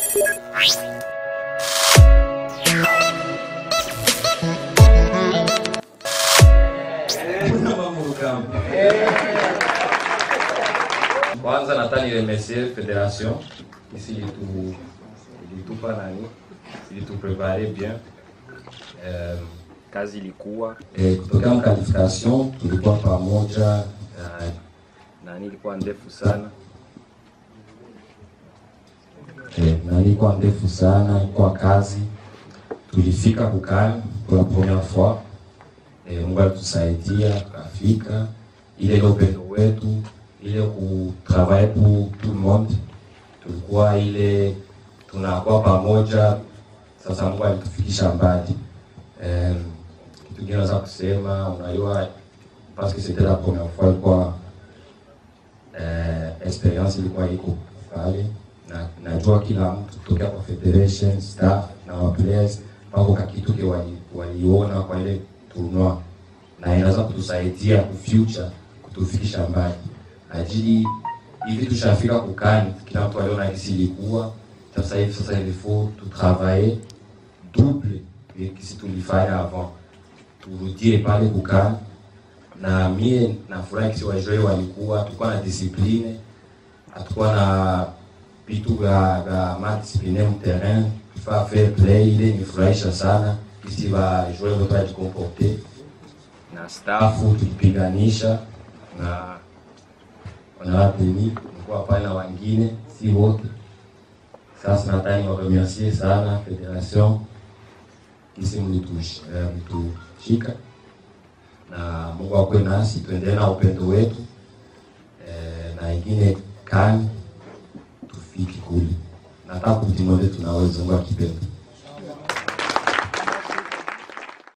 Kwanza nataka niremercier federation ici ilitu ilitupa nani ilituprepare bien um, kazi ilikuwa eh, kutokea mkalification tulikuwa pamoja uh, nani ilikuwa ndefu sana eh, nani ilikuwa ndefu sana, ilikuwa kazi. Tulifika kukani pour la première fois eh, Mungu alitusaidia tukafika, ile ile upendo wetu ile kutravaille pour tout le monde, tulikuwa ile tunakuwa pamoja. Sasa Mungu alitufikisha mbali. Um, kitu kingine naweza kusema, unajua parce que c'était la première fois, ilikuwa uh, experience ilikuwa iko pale na najua kila mtu kutokea kwa federation staff na wa players pako kakituke wali, waliona kwa ile tournoi na inaweza kutusaidia ku future kutufikisha mbali ajili hivi tushafika kukani, kila mtu aliona kisi ilikuwa sasa hivi. Sasa il faut tu travailler double ya kisi tulifanya avant, turudie pale kukani. Na mie nafurahi kisi wajoi walikuwa, tulikuwa na discipline, hatukuwa na vitu vya vya madiscipline mterrain, fa fair play. Ile nifurahisha sana kisi wajoi wote wajikomporte na stafu tulipiganisha na wanawateni mkuwa pale na wengine si wote. Sasa nataka niwaremercie sana federation kisi mlitushika, na Mungu akwe nasi, tuendelee na upendo wetu e, na ingine kani tufiki kule. Nataka kutimole tunaweza Mungu akipenda.